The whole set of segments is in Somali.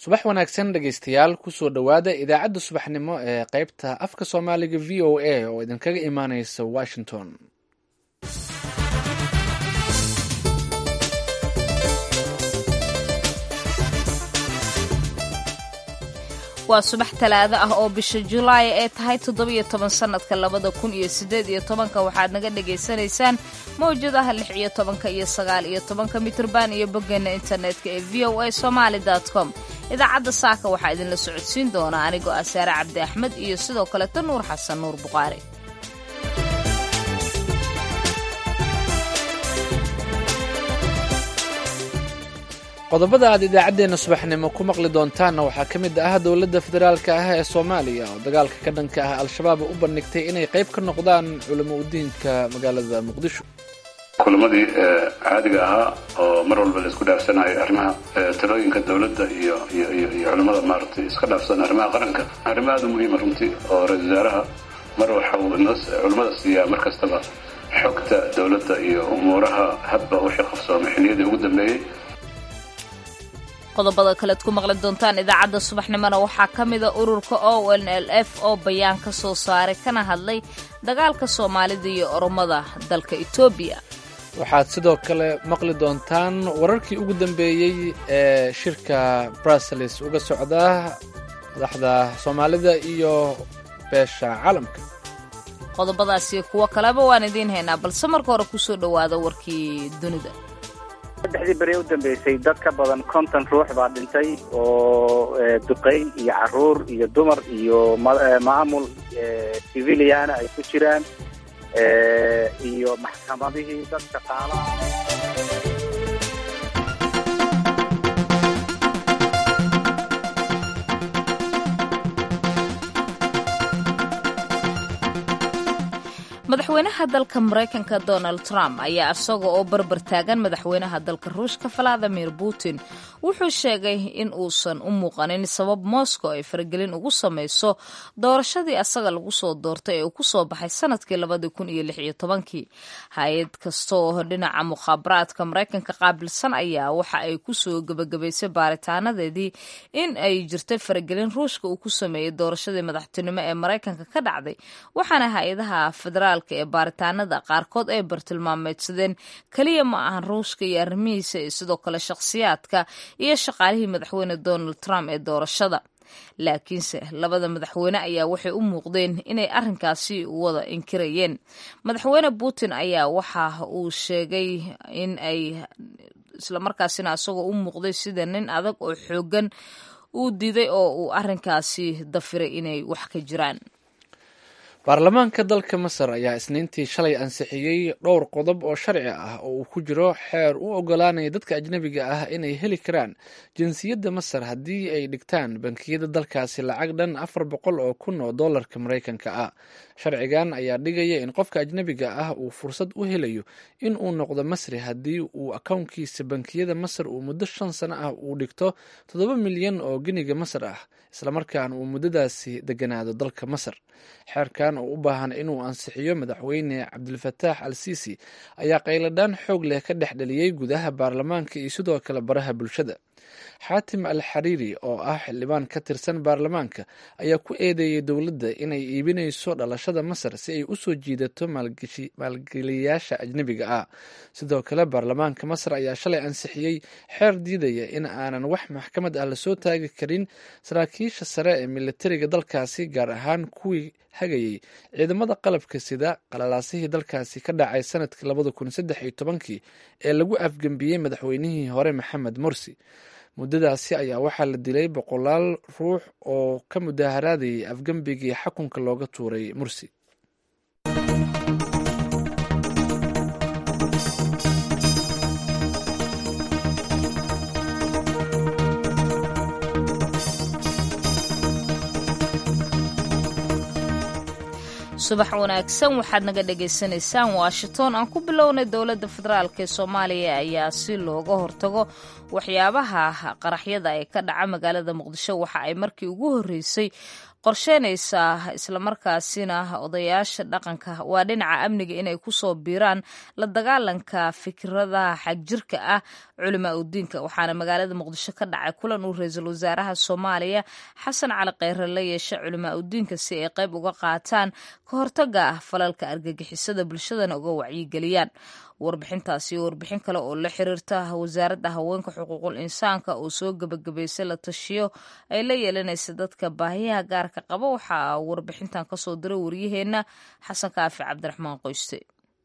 subax wanaagsan dhegaystayaal kusoo dhowaada idaacadda subaxnimo ee qaybta afka soomaaliga v o a oo idinkaga imaaneysa washington waa subax talaado ah oo bisha julaay ee tahay toddobiyo toban sannadka labada kun iyo siddeed iyo tobanka waxaad naga dhagaysanaysaan mawjadaha lix iyo tobanka iyo sagaal iyo tobanka mitrban iyo boggeena internetka ee v o a somaali com idaacadda saaka waxaa idinla socodsiin doona anigoo ah saare cabdi axmed iyo sidoo kaleta nuur xasan nuur buqaari qodobada aad idaacaddeenna subaxnimo ku maqli doontaanna waxaa ka mid ah dowladda federaalka ah ee soomaaliya oo dagaalka ka dhanka ah al-shabaab u bandhigtay inay qayb ka noqdaan culamo udiinka magaalada muqdisho kulamadii caadiga ahaa oo mar walba la isku dhaafsanayo arrimaha talooyinka dowladda iyo iyo iyo iyo culamada maaragtay iska dhaafsan arrimaha qaranka arrimo aada u muhiima runtii oo ra-isul wasaaraha mar waxa uu inoo culamada siiyaa mar kastaba xogta dowladda iyo umuuraha hadba wixii qabsoomay xiliyadii ugu dambeeyey qodobada kalead ku maqli doontaan idaacadda subaxnimona waxaa ka mida ururka o n l f oo bayaan ka soo saaray kana hadlay dagaalka soomaalida iyo oromada dalka etoobiya waxaad sidoo kale maqli doontaan wararkii ugu dambeeyey ee shirka bruseles uga socda madaxda soomaalida iyo beesha caalamka qodobadaasiyo kuwo kaleba waan idiin haynaa balse marka hore kusoo dhowaada warkii dunida saddexdii beri u dambeysay dad ka badan konton ruux baa dhintay oo duqeyn iyo caruur iyo dumar iyo maamul civiliana ay ku jiraan iyo maxkamadihii dad shaqaalaha madaxweynaha dalka maraykanka donald trump ayaa isaga oo barbar taagan madaxweynaha dalka ruushka valadimir putin wuxuu sheegay in uusan u muuqanin sabab moscow ay faragelin ugu samayso doorashadii asaga lagu soo doortay ee uu kusoo baxay sanadkii labadii kun iyo lix iyo tobankii hay-ad kasta oo dhinaca mukhaabaraadka maraykanka qaabilsan ayaa waxa ay kusoo gebagabaysay baaritaanadeedii in ay jirtay faragelin ruushka uu ku sameeyey doorashadii madaxtinimo ee maraykanka ka dhacday waxaana hay-adaha federaal ee baaritaanada qaarkood ay bartilmaameedsadeen keliya ma ahan ruushka iyo arrimihiisa iyo sidoo kale shakhsiyaadka iyo shaqaalihii madaxweyne donald trump ee doorashada laakiinse labada madaxweyne ayaa waxay u muuqdeen inay arrinkaasi wada inkirayeen madaxweyne putin ayaa waxa uu sheegay in ay islamarkaasina isagoo u muuqday sida nin adag oo xoogan uu diiday oo uu arrinkaasi dafiray inay wax ka jiraan baarlamaanka dalka masar ayaa isniintii shalay ansixiyey dhowr qodob oo sharci ah oo uu ku jiro xeer u ogolaanaya dadka ajnabiga ah inay heli karaan jinsiyadda masar haddii ay dhigtaan bankiyada dalkaasi lacag dhan afar boqol oo kun oo dollarka maraykanka ah sharcigan ayaa dhigaya in qofka ajnabiga ah uu fursad u helayo in uu noqdo masri haddii uu akownkiisa bankiyada masar uu muddo shan sano ah uu dhigto toddoba milyan oo geniga masar ah islamarkaana uu muddadaasi deganaado dalka masar xeerkan oo u baahan inuu ansixiyo madaxweyne cabdilfataax al siisi ayaa qayladhaan xoog leh ka dhex dheliyey gudaha baarlamaanka iyo sidoo kale baraha bulshada xaatim al xariiri oo ah xildhibaan ka tirsan baarlamaanka ayaa ku eedeeyey dowladda inay iibinayso dhalashada masar si ay u soo jiidato maalgeliyayaasha ajnebiga ah sidoo kale baarlamaanka masar ayaa shalay ansixiyey xeer diidaya in aanan wax maxkamad ah lasoo taagi karin saraakiisha sare ee militariga dalkaasi gaar ahaan kuwii hagayey ciidamada qalabka sida qalalaasihii dalkaasi ka dhacay sanadkii labada kun saddex iyo tobankii ee lagu afgembiyey madaxweynihii hore maxamed morsi muddadaasi ayaa waxaa la dilay boqolaal ruux oo ka mudaharaadayay afgembigii xakunka looga tuuray mursi subax wanaagsan waxaad naga dhagaysanaysaan washington aan ku bilownay dowladda federaalk ee soomaaliya ayaa si looga hortago waxyaabaha qaraxyada ee ka dhaca magaalada muqdisho waxa ay markii ugu horreysay qorsheynaysaa islamarkaasina odayaasha dhaqanka waa dhinaca amniga inay kusoo biiraan la dagaalanka fikradaha xagjirka ah culimaa udiinka waxaana magaalada muqdisho ka dhacay kulan uu ra-iisul wasaaraha soomaaliya xasan cali kheyre la yeeshay culimaa udiinka si ay qayb uga qaataan ka hortaga ah falalka argagixisada bulshadana uga wacyigeliyaan warbixintaasi iyo warbixin kale oo la xiriirta wasaaradda haweenka xuquuqul insaanka oo soo gebagabaysay la tashiyo ay la yeelanaysa dadka baahiyaha gaarka qaba waxaa warbixintan kasoo diray waryaheena xasan kaafi cabdiraxmaan qoyste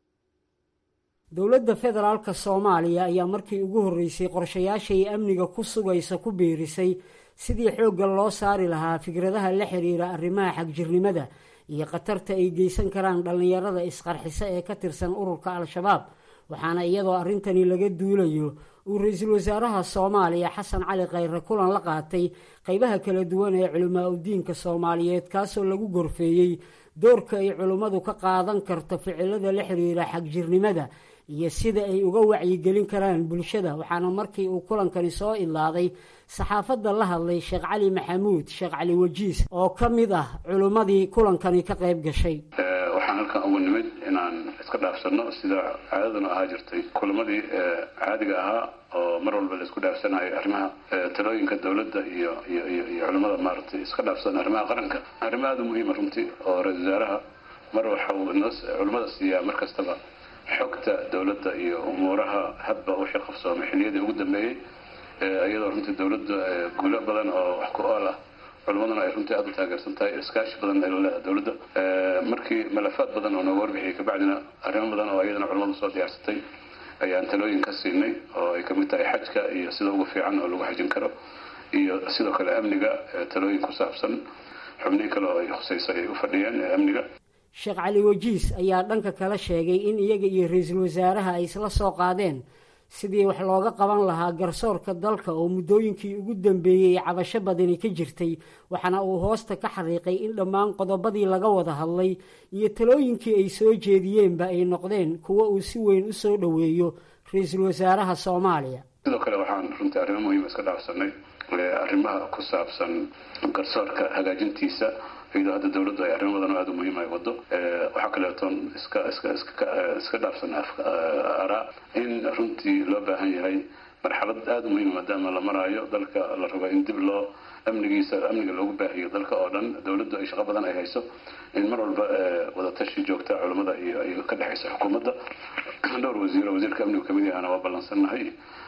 dowladda federaalka soomaaliya ayaa markii ugu horreysay qorshayaashay amniga ku sugaysa ku biirisay sidii xoogga loo saari lahaa fikradaha la xiriira arrimaha xagjirnimada iyo khatarta ay geysan karaan dhallinyarada isqarxisa ee ka tirsan ururka al-shabaab waxaana iyadoo arrintani laga duulayo uu ra-iisul wasaaraha soomaaliya xasan cali kheyre kulan la qaatay qeybaha kala duwan ee culimaa udiinka soomaaliyeed kaasoo lagu gorfeeyey doorka ay culimmadu ka qaadan karto ficilada la xiriira xagjirnimada iyo sida ay uga wacyigelin karaan bulshada waxaana markii uu kulankani soo idlaaday saxaafadda la hadlay sheekh cali maxamuud sheekh cali wajiis oo ka mid ah culimmadii kulankani ka qayb gashay waxaan halkan ugu nimid inaan iska dhaafsano sida caadaduna ahaa jirtay kulamadii caadiga ahaa oo mar walba la isku dhaafsanayo arrimaha talooyinka dowladda iyo iyo iyo iyo culimmada maaragtay iska dhaafsan arrimaha qaranka arrimo aada u muhiima runtii oo ra-isul wasaaraha mar waxa uu noo culimmada siiyaa mar kastaba xogta dowladda iyo umuuraha hadba wixii qabsoomay xiliyadii ugu dambeeyey iyadoo runtii dowladda guulo badan oo wax ku ool ah culimaduna ay runtii aada u taageersan tahay iskaashi badan ay la leedahay dowladda markii malafaad badan oo nooga warbixiyay kabacdina arrimo badan oo iyadana culimadu soo diyaarsatay ayaan talooyin ka siinay oo ay kamid tahay xajka iyo sida ugu fiican oo lagu xajin karo iyo sidoo kale amniga talooyin ku saabsan xubnihii kale oo ay khusayso ay u fadhiyeen amniga sheekh cali wajiis ayaa dhanka kale sheegay in iyaga iyo ra-iisul wasaaraha ay isla soo qaadeen sidii wax looga qaban lahaa garsoorka dalka oo muddooyinkii ugu dambeeyey cabasho badani ka jirtay waxaana uu hoosta ka xariiqay in dhammaan qodobadii laga wada hadlay iyo talooyinkii ay soo jeediyeenba ay noqdeen kuwo uu si weyn u soo dhoweeyo ra-iisul wasaaraha soomaaliya sidoo kale waxaan runtii arrimo muhiima iska dhaafsanay arrimaha ku saabsan garsoorka hagaajintiisa iyadoo hadda dowladdu ay arrimo badan oo aada u muhiim ay wado waxaa kaleetoon iska iska iska iska dhaafsan araa in runtii loo baahan yahay marxalad aada u muhiima maadaama la maraayo dalka la rabo in dib loo amnigiisa amniga loogu baahiyo dalka oo dhan dowladdu ay shaqo badan ay hayso in mar walba wadatashi joogta culimmada iyo ay ka dhexaysa xukuumadda dhowr wasiiro wasiirka amnigu kamid yahana waa ballansannahay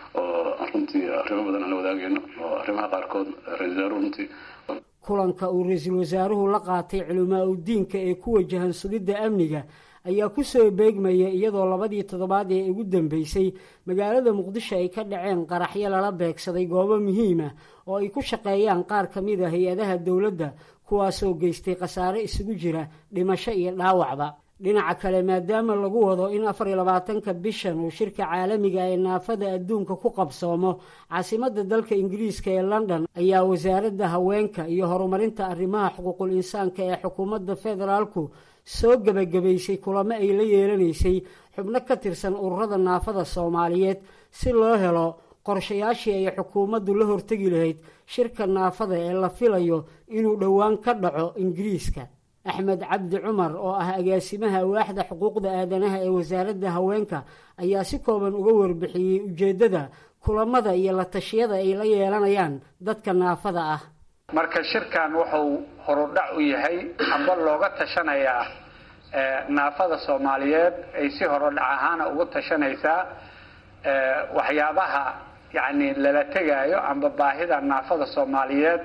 oo runtii arrimo badan aan la wadaagayno oo arrimaha qaarkood ra-isul wasaaruhu runtii kulanka uu ra-iisul wasaaruhu la qaatay culimaa udiinka ee ku wajahan sugidda amniga ayaa ku soo beegmaya iyadoo labadii toddobaad ee ugu dambeysay magaalada muqdisho ay ka dhaceen qaraxyo lala beegsaday goobo muhiima oo ay ku shaqeeyaan qaar ka mid a hay-adaha dowladda kuwaasoo geystay khasaare isugu jira dhimasho iyo dhaawacba dhinaca kale maadaama lagu wado in afar iyo labaatanka bishan uu shirka caalamiga ee naafada adduunka ku qabsoomo caasimadda dalka ingiriiska ee london ayaa wasaaradda haweenka iyo horumarinta arrimaha xuquuqul insaanka ee xukuumadda federaalku soo gebagabaysay kulamo ay la yeelanaysay xubno ka tirsan ururada naafada soomaaliyeed si loo helo qorshayaashii ay xukuumaddu la hortegi lahayd shirka naafada ee la filayo inuu dhowaan ka dhaco ingiriiska axmed cabdi cumar oo ah agaasimaha waaxda xuquuqda aadanaha ee wasaaradda haweenka ayaa si kooban uga warbixiyey ujeeddada kulamada iyo la tashiyada ay la yeelanayaan dadka naafada ah marka shirkan wuxuu horudhac u yahay amba looga tashanayaa naafada soomaaliyeed ay si horodhac ahaana ugu tashanaysaa waxyaabaha yacni lala tegaayo amba baahida naafada soomaaliyeed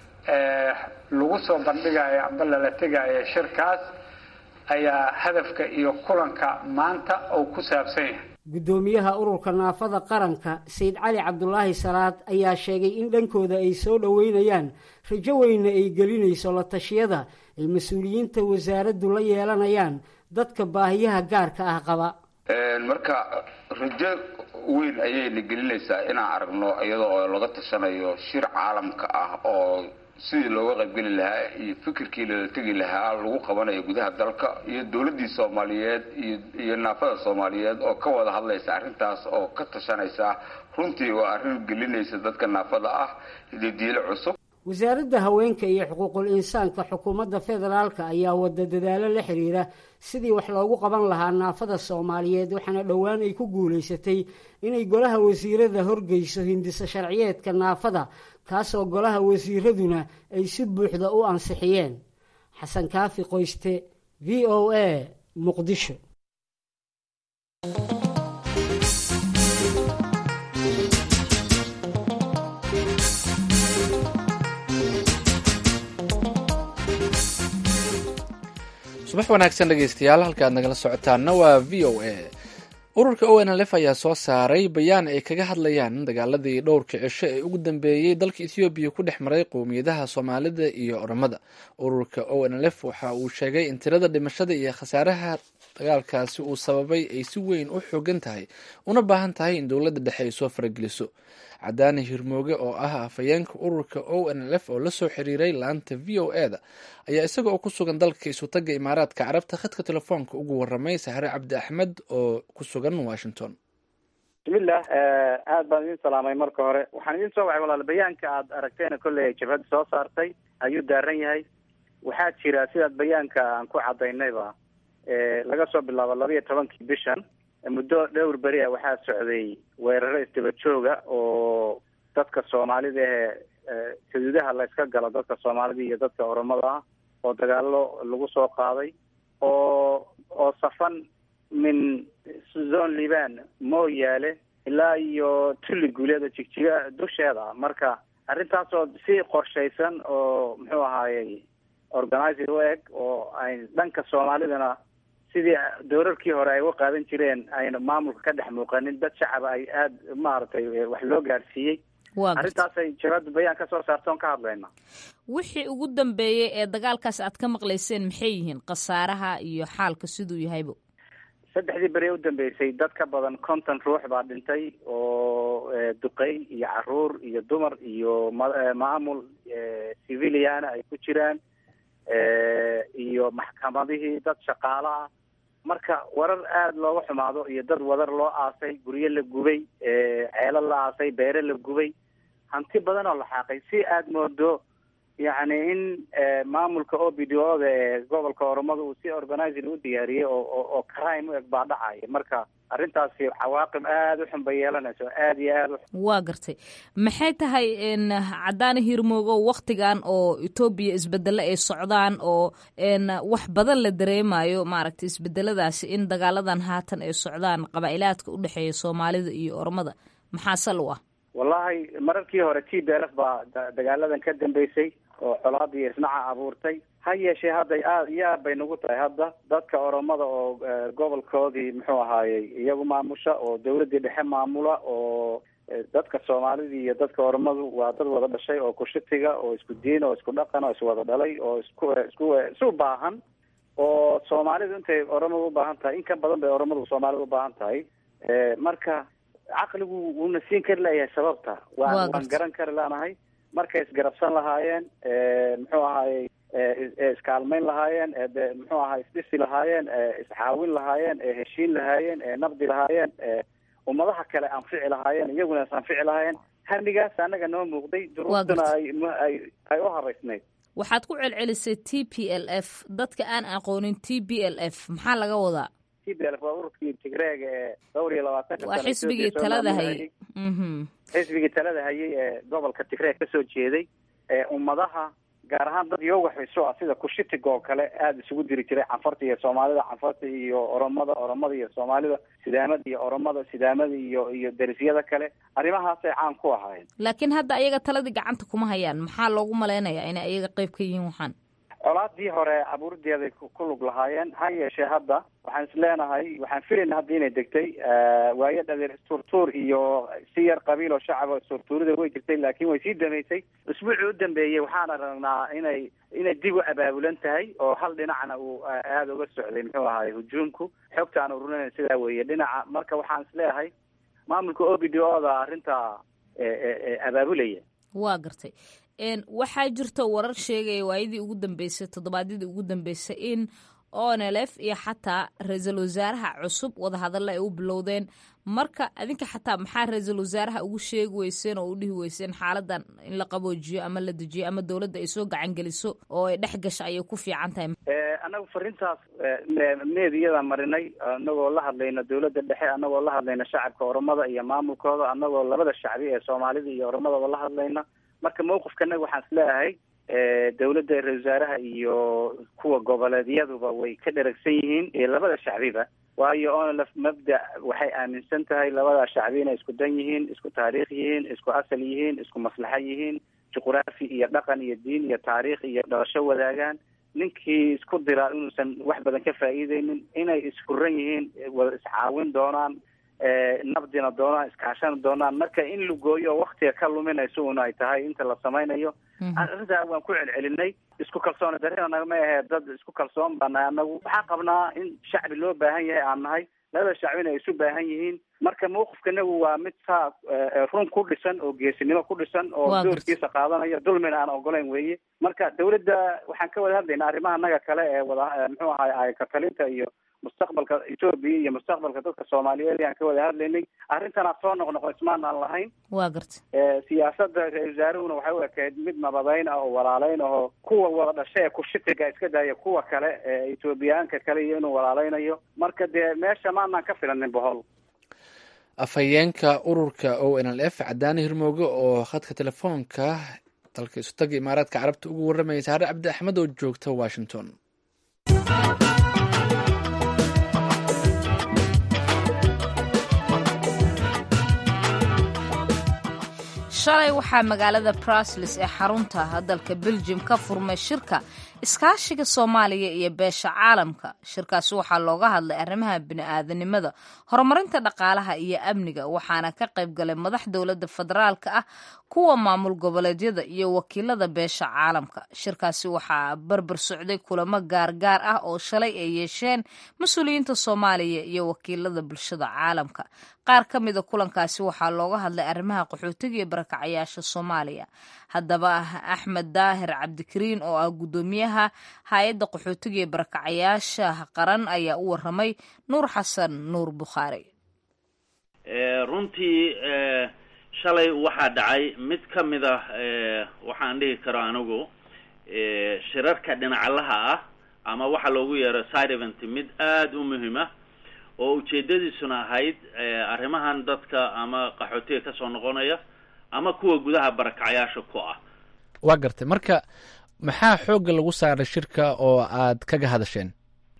lagu soo bandhigayo amba lala tegaayo shirkaas ayaa hadafka iyo kulanka maanta uu ku saabsan yahay guddoomiyaha ururka naafada qaranka sayid cali cabdulaahi salaad ayaa sheegay in dhankooda ay soo dhoweynayaan rajo weyna ay gelinayso la tashiyada ay mas-uuliyiinta wasaaraddu la yeelanayaan dadka baahiyaha gaarka ah qaba marka rajo weyn ayayna gelinaysaa inaan aragno iyadoo oo laga tashanayo shir caalamka ah oo sidii looga qaybgeli lahaa iyo fikirkii lala tegi lahaa lagu qabanayo gudaha dalka iyo dowladdii soomaaliyeed iyo naafada soomaaliyeed oo ka wada hadlaysa arrintaas oo ka tashanaysa runtii waa arrin gelinaysa dadka naafada ah didiilo cusub wasaaradda haweenka iyo xuquuqul insaanka xukuumadda federaalka ayaa wada dadaalo la xiriira sidii wax loogu qaban lahaa naafada soomaaliyeed waxaana dhowaan ay ku guulaysatay inay golaha wasiirada horgeyso hindisa sharciyeedka naafada kaasoo golaha wasiiraduna ay si buuxda u ansixiyeen xasan kaafi qoyste v o a muqdisho subax wanaagsan dhegeystayaal halkaad nagala socotaana waa v o a ururka o n l f ayaa soo saaray bayaan ay kaga hadlayaan dagaaladii dhowrka cisho ee ugu dambeeyey dalka ethoobiya ku dhex maray qowmiyadaha soomaalida iyo oromada ururka o n l f waxa uu sheegay in tirada dhimashada iyo khasaaraha dagaalkaasi uu sababay ay si weyn u xoogan tahay una baahan tahay in dowladda dhexe ay soo farageliso cadaani hirmooge oo ah afhayeenka ururka o n l f oo lasoo xiriiray laanta v o e da ayaa isaga oo ku sugan dalka isutaga imaaraadka carabta khadka telefoonka ugu waramay sahre cabdi axmed oo ku sugan washington bismillah aad baan idin salaamay marka hore waxaan idin soo wacay walaal bayaanka aad aragteena kolley jabhadda soo saartay ayuu daaran yahay waxaa jira sidaad bayaanka aan ku cadaynayba laga soo bilaabo laba iyo tobankii bishan muddo dhowr beri a waxaa socday weeraro isdaba jooga oo dadka soomaalida ee xuduudaha la yska galo dadka soomaalida iyo dadka oromada ah oo dagaalo lagu soo qaaday oo oo safan min zone liban mooyaale ilaa iyo tulli guuleeda jigjiga dusheeda marka arrintaasoo si qorshaysan oo muxuu ahaayey organizing u eg oo ay dhanka soomaalidana sidii doorarkii hore ay uga qaadan jireen ayna maamulka ka dhex muuqanin dad shacaba ay aada maaragtay wax loo gaadhsiiyey arrintaasay jabadda bayaan ka soo saarta oon ka hadlayna wixii ugu dambeeyey ee dagaalkaas aad ka maqlayseen maxay yihiin khasaaraha iyo xaalka siduu yahaybo saddexdii beri u dambeysay dad ka badan konton ruux baa dhintay oo duqey iyo caruur iyo dumar iyo maamul civiliana ay ku jiraan iyo maxkamadihii dad shaqaalo ah marka warar aada looga xumaado iyo dad wadar loo aasay guryo la gubay ceelo la aasay beere la gubay hanti badan oo la xaaqay si aada moodo yacni in maamulka o b d o da ee gobolka oromada uu si organizing u diyaariyey oo oo crime u eg baa dhacaya marka arrintaasi cawaaqib aada u xun bay yeelanayso aada iyo aada waa gartay maxay tahay cadaani hirmoogo waktigan oo etoobiya isbedelo ay socdaan oo wax badan la dareemayo maaragtay isbedeladaasi in dagaaladan haatan ay socdaan qabaa'ilaadka u dhexeeya soomaalida iyo oromada maxaa sal u ah wallahi mararkii hore t b l f baa dagaaladan ka dambeysay oo colaadii isnaca abuurtay ha yeeshee hadda aad iyo aad bay nagu tahay hadda dadka oromada oo gobolkoodii muxuu ahaayey iyagu maamusha oo dawladdii dhexe maamula oo dadka soomaalidii iyo dadka oromadu waa dad wada dhashay oo kushitiga oo isku diin oo isku dhaqan oo iswada dhalay oo isku isku isu baahan oo soomaalidu intay oromada ubaahan tahay in ka badan bay oromadu soomaalida ubaahan tahay marka caqligu wuuna siin kari layahay sababta waa waan garan kari lanahay markay isgarabsan lahaayeen muxuu ahaayey iskaalmayn lahaayeen muxuu ahay isdhisi lahaayeen iscaawin lahaayeen heshiin lahaayeen nabdi lahaayeen ummadaha kale anfici lahaayeen iyaguna is anfici lahaayeen hamigaas anaga noo muuqday duruuftuna ay ay u haraysnayd waxaad ku celcelisay t p l f dadka aan aqoonin t b l f maxaa laga wadaa t b l f waa ururkii tigreega ee dhowr iyo labaatanka waa xisbigii talada hayay xisbigii talada hayay ee gobolka tigreeg kasoo jeeday ee ummadaha gaar ahaan dad yoga xiso ah sida kushitiga oo kale aada isugu diri jiray canfarta iyo soomaalida canfarta iyo oromada oromada iyo soomaalida sidaamada iyo oromada sidaamada iyo iyo derisyada kale arrimahaasay caan ku ahaayeen laakiin hadda ayaga taladii gacanta kuma hayaan maxaa loogu malaynayaa inay ayaga qeyb ka yihiin waxaan colaadii hore abuurideeday ku lug lahaayeen ha yeeshee hadda waxaan is leenahay waxaan filayna hadda inay degtay waayo dhadeer isturtuur iyo si yar qabiil oo shacaba isturtuurida way jirtay laakiin way sii damaysay usbuucii u dambeeyey waxaan aragnaa inay inay dib u abaabulan tahay oo hal dhinacna uu aada uga socday muxuu ahaay hujuumku xogta aan ururinayna sidaa weeye dhinaca marka waxaan is leeyahay maamulka o b d o da arrinta abaabulaya waa gartay waxaa jirta warar sheegaya waayadii ugu dambeysay toddobaadyadii ugu dambeysay in onlf iyo xataa ra-iisul wasaaraha cusub wadahadalla ay u bilowdeen marka adinka xataa maxaa ra-iisul wasaaraha ugu sheegi weyseen oo u dhihi weyseen xaaladan in la qaboojiyo ama la dejiyo ama dowladda ay soo gacan geliso oo ay dhex gasho ayay ku fiican tahay annagu fariintaas meediyada marinay anagoo la hadlayna dowladda dhexe anagoo la hadlayna shacabka oromada iyo maamulkooda anagoo labada shacbi ee soomaalida iyo oromadaba la hadlayna marka mawqifkanaga waxaan isleeyahay dowladda ra-isul wasaaraha iyo kuwa goboleedyaduba way ka dheragsan yihiin iyo labada shacbiba waayo onlf mabda waxay aaminsan tahay labada shacbi inay isku dan yihiin isku taariikh yihiin isku asal yihiin isku maslaxa yihiin juqraafi iyo dhaqan iyo diin iyo taariikh iyo dhalasho wadaagaan ninkii isku diraa inuusan wax badan ka faa'iideynin inay isfuran yihiin wada iscaawin doonaan nabdina doonaan iskaashana doonaan marka in lugooyo oo waktiga ka luminayso una ay tahay inta la samaynayo arrintaa waan ku celcelinay isku kalsooni darina nagama ahee dad isku kalsoon baa nahay anagu waxaan qabnaa in shacbi loo baahan yahay aan nahay labada shacbina ay isu baahan yihiin marka mawqifkanagu waa mid saa run ku dhisan oo geesinimo ku dhisan oo doorkiisa qaadanaya dulmina aan ogolayn weeye marka dawladda waxaan ka wada hadlayna arrimaha anaga kale ee wada muxuu ahay ayakatalinta iyo mustaqbalka etoobiya iyo mustaqbalka dadka soomaaliyeed ayaan ka wada hadlaynay arrintanaa soo noqnoqo ismaan aan lahayn waa garta siyaasada ra-isul wasaarahuna waxay u ekayd mid nabadeyn ah oo walaaleyn ahoo kuwa wada dhasha ee kushitiga iska daaya kuwa kale ee etoobiyaanka kale iyo inuu walaaleynayo marka dee meesha maanaan ka filanin bohol afhayeenka ururka o n l f cadaani hirmooge oo khadka telefoonka dalka isutaga imaaraadka carabta ugu warramaya saare cabdi axmed oo joogta washington shalay waxaa magaalada brusles ee xarunta dalka beljum ka furmay shirka iskaashiga soomaaliya iyo beesha caalamka shirkaasi waxaa looga hadlay arrimaha bini-aadanimada horumarinta dhaqaalaha iyo amniga waxaana ka qayb galay madax dowladda federaalka ah kuwa maamul goboleedyada iyo wakiilada beesha caalamka shirkaasi waxaa barbar socday kulamo gaargaar ah oo shalay ay yeesheen mas-uuliyiinta soomaaliya iyo wakiilada bulshada caalamka qaar ka mida kulankaasi waxaa looga hadlay arrimaha qaxootiga iyo barakacayaasha soomaaliya haddaba axmed daahir cabdikariin oo ah guddoomiyaha hay-adda qaxootiga iyo barakacayaasha qaran ayaa u waramay nuur xasan nuur bukhaari runtii shalay waxaa dhacay mid ka mid ah waxaan dhihi karo anigu shirarka dhinaclaha ah ama waxaa loogu yeero side event mid aada u muhiim ah oo ujeedadiisuna ahayd arrimahan dadka ama qaxootiga kasoo noqonaya ama kuwa gudaha barakacayaasha ku ah waa gartay marka maxaa xoogga lagu saaray shirka oo aad kaga hadasheen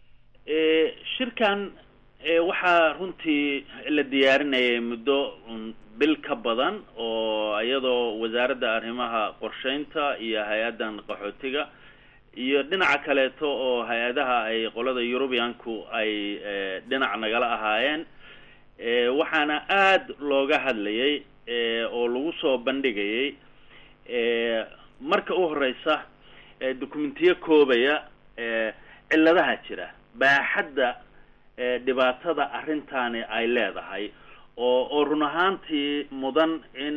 shirkan waxaa runtii la diyaarinayay muddo bil ka badan oo iyadoo wasaaradda arrimaha qorsheynta iyo hay-addan qaxootiga iyo dhinaca kaleeto oo hay-adaha ay qolada eurubianku ay dhinac nagala ahaayeen waxaana aada looga hadlayay oo lagu soo bandhigayay marka u horeysa documentiyo koobaya cilladaha jira baaxadda dhibaatada arrintaani ay leedahay oo oo run ahaantii mudan in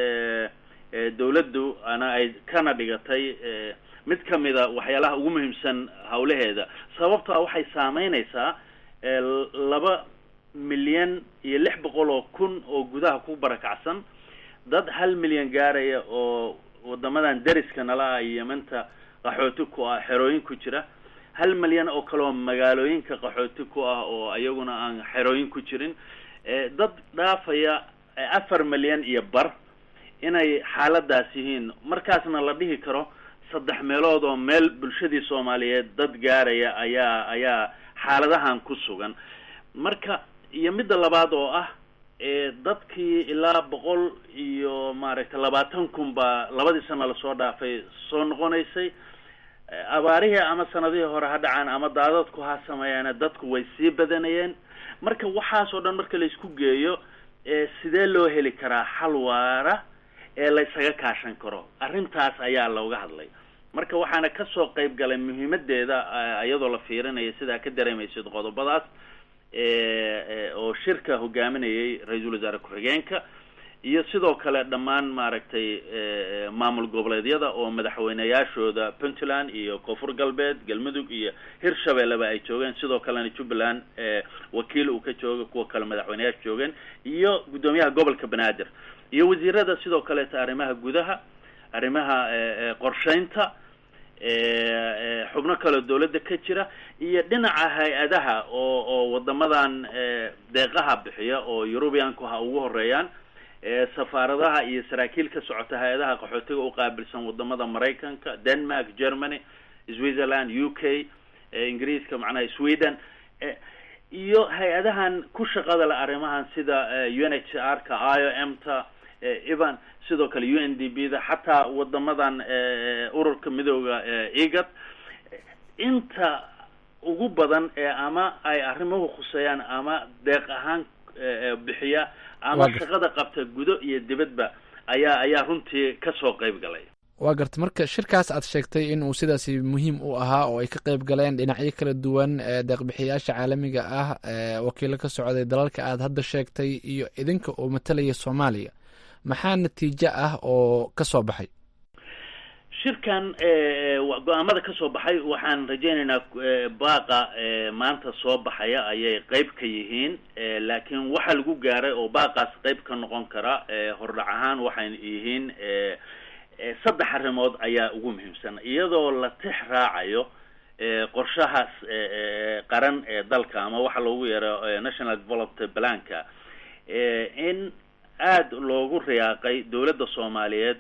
dawladdu ana ay kana dhigatay mid ka mida waxyaalaha ugu muhiimsan hawlaheeda sababtoa waxay saameyneysaa laba milyan iyo lix boqol oo kun oo gudaha ku barakacsan dad hal milyan gaaraya oo wadamadan dariska nala ah yemanta qaxooti ku ah xerooyin ku jira hal milyan oo kale oo magaalooyinka qaxooti ku ah oo iyaguna aan xerooyin ku jirin dad dhaafaya afar milyan iyo bar inay xaaladaas yihiin markaasna la dhihi karo saddex meelood oo meel bulshadii soomaaliyeed dad gaaraya ayaa ayaa xaaladahan ku sugan marka iyo midda labaad oo ah dadkii ilaa boqol iyo maaragtay labaatan kun baa labadii sana lasoo dhaafay soo noqonaysay abaarihii ama sanadihii hore ha dhacaan ama daadadku ha sameeyaane dadku way sii badanayeen marka waxaas oo dhan marka la isku geeyo sidee loo heli karaa xal waara ee la ysaga kaashan karo arrintaas ayaa looga hadlay marka waxaana kasoo qayb galay muhiimadeeda iyadoo la fiirinaya sidaa ka dareemaysid qodobadaas oo shirka hogaaminayay ra-iisul wasaare ku-xigeenka iyo sidoo kale dhammaan maaragtay maamul goboleedyada oo madaxweyneyaashooda puntland iyo koonfur galbeed galmudug iyo hirshabelleba ay joogeen sidoo kalena jubbaland wakiil uu ka jooga kuwa kale madaxweyneyaasha joogeen iyo guddoomiyaha gobolka banaadir iyo wasiirada sidoo kaleeta arrimaha gudaha arrimaha qorsheynta xubno kaleo dawladda ka jira iyo dhinaca hay-adaha oo oo wadamadan deeqaha bixiya oo eurubianku ha ugu horeeyaan safaaradaha iyo saraakiil ka socota hay-adaha qaxootiga u qaabilsan wadamada maraykanka denmark germany switzerland u k ingiriiska macnaha sweden iyo hay-adahan ku shaqada le arrimahan sida u n h r ka i o m ta evan sidoo kale u n d b da xataa wadamadan ururka midooda egad inta ugu badan ee ama ay arrimuhu khuseeyaan ama deeq ahaan bixiya ama shaqada qabta gudo iyo dibadba ayaa ayaa runtii kasoo qeyb galay waa garta marka shirkaas aad sheegtay in uu sidaasi muhiim u ahaa oo ay ka qeyb galeen dhinacyo kala duwan deeqbixiyaasha caalamiga ah wakiilo ka socday dalalka aad hadda sheegtay iyo idinka oo matalaya soomaaliya maxaa natiijo ah oo ka soo baxay shirkan go-aamada ka soo baxay waxaan rajaynaynaa baaqa maanta soo baxaya ayay qeyb ka yihiin laakiin waxa lagu gaaray oo baaqaas qeyb ka noqon kara hordhac ahaan waxay yihiin saddex arrimood ayaa ugu muhiimsan iyadoo la tix raacayo qorshahaas qaran ee dalka ama waxa loogu yeero national development planka in aada loogu riyaaqay dawladda soomaaliyeed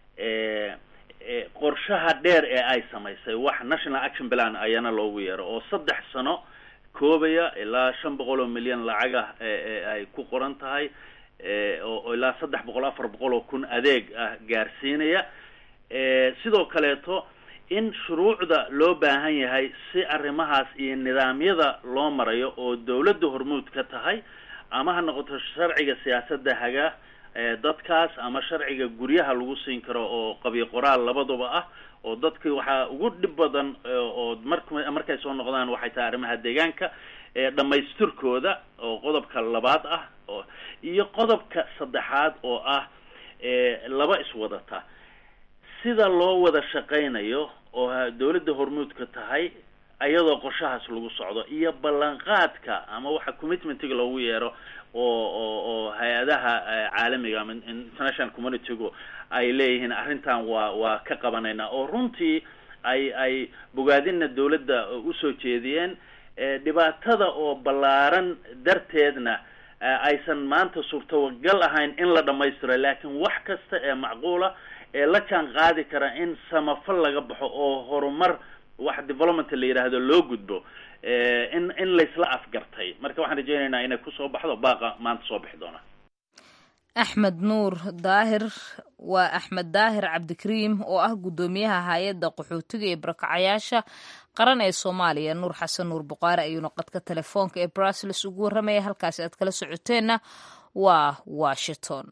qorshaha dheer ee ay samaysay wax national action plan ayana loogu yeero oo saddex sano koobaya ilaa shan boqol oo milyan lacag ah ay ku qoran tahay oo ilaa saddex boqol afar boqol oo kun adeeg ah gaarsiinaya sidoo kaleeto in shuruucda loo baahan yahay si arrimahaas iyo nidaamyada loo marayo oo dawladda hormuud ka tahay ama ha noqoto sharciga siyaasadda haga dadkaas ama sharciga guryaha lagu siin karo oo qabyo qoraal labaduba ah oo dadki waxaa ugu dhib badan oo mar markay soo noqdaan waxay tahay arrimaha deegaanka dhamaystirkooda oo qodobka labaad ah oo iyo qodobka saddexaad oo ah laba iswadata sida loo wada shaqaynayo oo dawladda hormuudka tahay ayadoo qorshahaas lagu socdo iyo ballanqaadka ama waxa commitmentiga loogu yeero oo oo oo hay-adaha caalamiga ama international communitygu ay leeyihiin arrintan waa waa ka qabanaynaa oo runtii ay ay bogaadina dawladda usoo jeediyeen dhibaatada oo ballaaran darteedna aysan maanta suurtagal ahayn in la dhamaystiro laakiin wax kasta ee macquula ee la jaan qaadi kara in samafal laga baxo oo horumar wax development la yidhaahdo loo gudbo in in laysla afgartay marka waxaan rajaynaynaa inay kusoo baxdo baaqa maanta soo bixi doona axmed nuur daahir waa axmed daahir cabdikariim oo ah guddoomiyaha hay-adda qaxootiga ee barakacayaasha qaran ee soomaaliya nuur xasan nuur buqaare ayuuna qadka telefoonka ee brussels ugu warramaya halkaasi aad kala socoteenna waa washington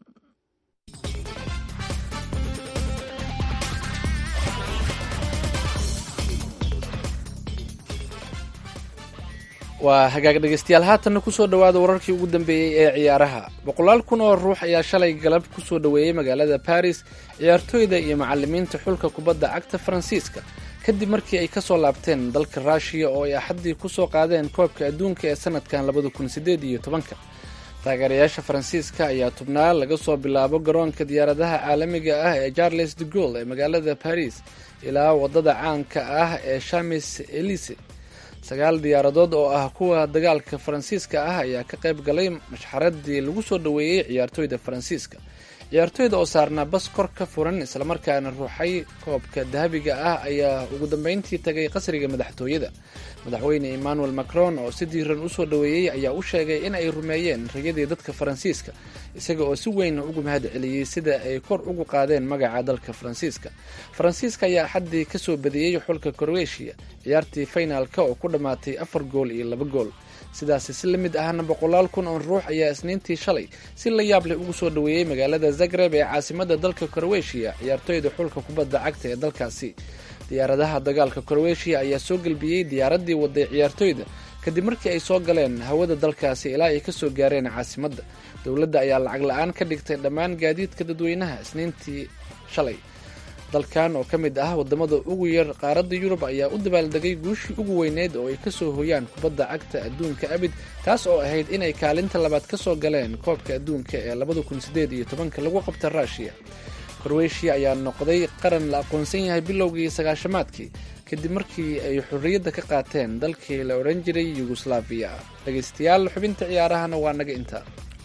waa hagaag dhegeystayaal haatanna kusoo dhowaada wararkii ugu dambeeyey ee ciyaaraha boqolaal kun oo ruux ayaa shalay galab kusoo dhoweeyey magaalada baris ciyaartooyda iyo macalimiinta xulka kubadda cagta faransiiska kadib markii ay kasoo laabteen dalka ruushiya oo ay axaddii kusoo qaadeen koobka adduunka ee sanadkan labada kun sideed iyo tobanka taageerayaasha faransiiska ayaa tubnaa laga soo bilaabo garoonka diyaaradaha caalamiga ah ee charles de gaulle ee magaalada baris ilaa wadada caanka ah ee shamis elise sagaal diyaaradood oo ah kuwa dagaalka faransiiska ah ayaa ka qayb galay mashxaradii lagu soo dhoweeyey ciyaartooyda faransiiska ciyaartooyda oo saarnaa bas kor ka furan islamarkaana ruuxay koobka dahabiga ah ayaa ugu dambeyntii tagay qasriga madaxtooyada madaxweyne emmanuel macron oo si diiran usoo dhoweeyey ayaa u sheegay in ay rumeeyeen rayadii dadka faransiiska isaga oo si weyn ugu mahad celiyey sida ay kor ugu qaadeen magaca dalka faransiiska faransiiska ayaa axaddii kasoo badiyey xulka korweshiya ciyaartii faynaalka oo ku dhammaatay afar gool iyo laba gool sidaasi si la mid ahna boqolaal kun oo ruux ayaa isniintii shalay si la yaab leh ugu soo dhoweeyey magaalada zagreb ee caasimada dalka korweshiya ciyaartooyda xulka kubadda cagta ee dalkaasi diyaaradaha dagaalka korweshiya ayaa soo gelbiyey diyaaraddii waday ciyaartooyda kadib markii ay soo galeen hawada dalkaasi ilaa ay ka soo gaareen caasimadda dowladda ayaa lacag la-aan ka dhigtay dhammaan gaadiidka dadweynaha isniintii shalay dalkan oo ka mid ah wadamada ugu yar qaaradda yurub ayaa u dabaaldegay guushii ugu weyneyd oo ay ka soo hoyaan kubadda cagta adduunka abid taas oo ahayd inay kaalinta labaad ka soo galeen koobka adduunka ee labada kun sideed iyo tobanka lagu qabta ruushiya korweyshiya ayaa noqday qaran la aqoonsan yahay bilowgii sagaashamaadkii kadib markii ay xorriyadda ka qaateen dalkii la odhan jiray yugoslaafiya dhegaystayaal xubinta ciyaarahana waa naga intaa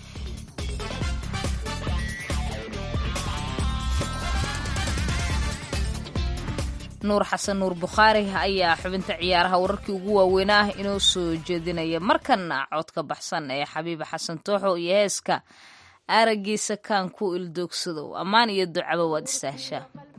nuur xasan nuur bukhaari ayaa xubinta ciyaaraha wararkii ugu waaweynaa ah inoo soo jeedinaya markana codka baxsan ee xabiiba xasan tooxo iyo heeska aragiisa kaan ku ildoogsadow ammaan iyo ducaba waad istaahshaa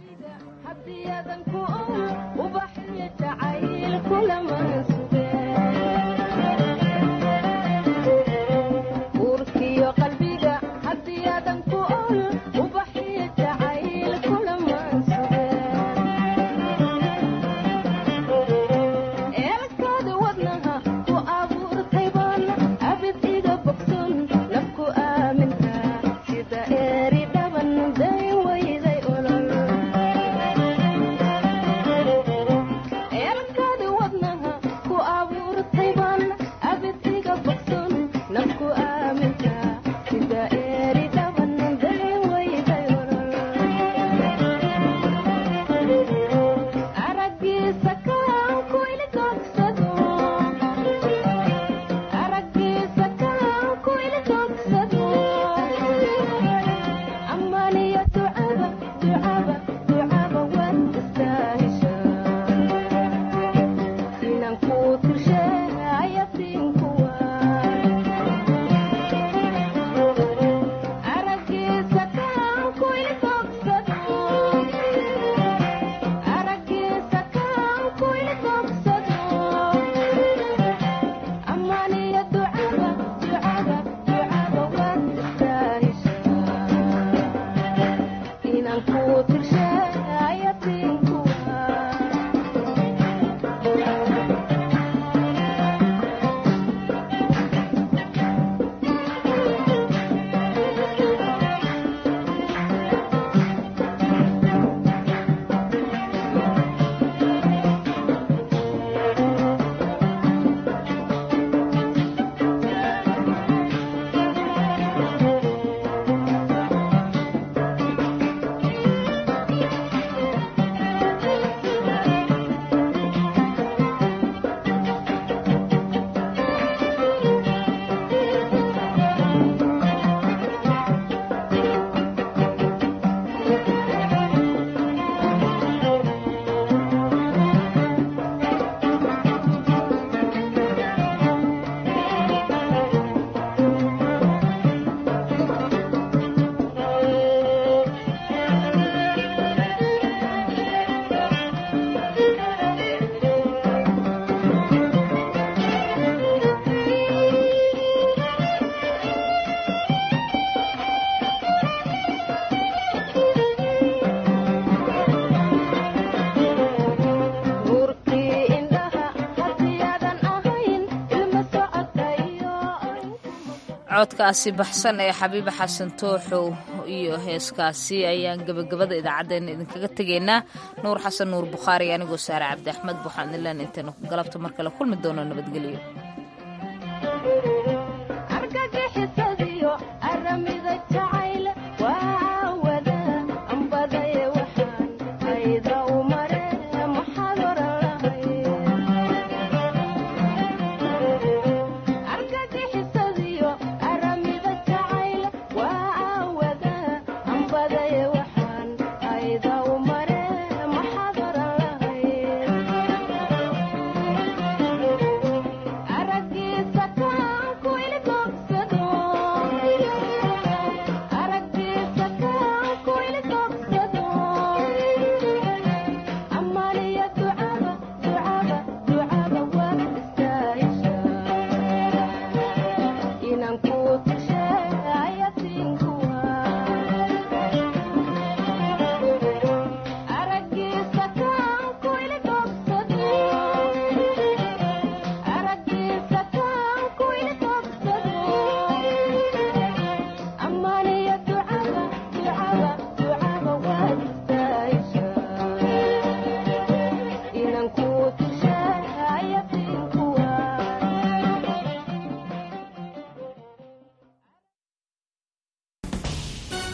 codkaasi baxsan ee xabiiba xasan tooxow iyo heeskaasi ayaan gebagabada idaacaddeenna idinkaga tegaynaa nuur xasan nuur bukhaari anigoo saare cabdi axmed buxaan ilaan intaynu galabta mar kale kulmi doono nabadgelyo